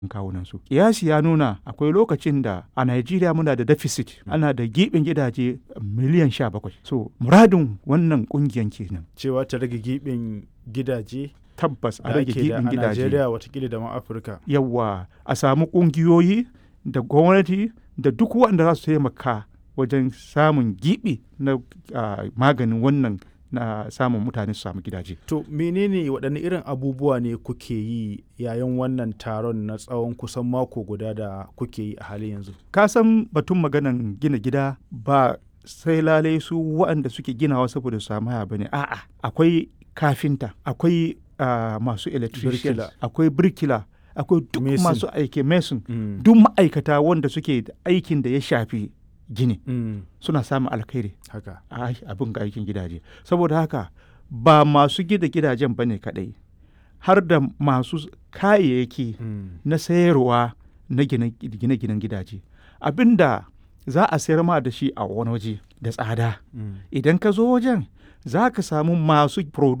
kawunansu. Kiyasi ya nuna akwai lokacin da a Najeriya muna da deficit ana da giɓin gidaje miliyan sha bakwai. So muradin wannan ƙungiyan kenan. cewa ta rage giɓin gidaje Tabbas a da rage ake da giɓin a gidaje. Najeriya watakila da ma Afirka. Yawwa a samu ƙungiyoyi da gwamnati da duk waɗanda za su taimaka wajen samun giɓi na ah, maganin wannan na samun mutane su samu gidaje. To menene waɗanne irin abubuwa ne kuke yi yayin wannan taron na tsawon kusan mako guda da kuke yi a halin yanzu? ka san batun maganan gina gida ba sai lalai su waɗanda suke ginawa saboda su samu haya bane a'a akwai kafinta akwai ah, masu electrician Birkila. akwai birkila akwai duk Mason. masu aiki mason Mm. duk ma'aikata wanda suke da aikin da ya shafi gini Mm. suna samun alkhairi Haka. a abin ga aikin gidaje saboda haka ba masu gida gidajen bane kadai har da masu kayayyaki Mm. na sayarwa na gine- gine-ginen gidaje abinda za a sayar ma da shi a wani waje da tsada Mm. idan ka zo wajen za ka samu masu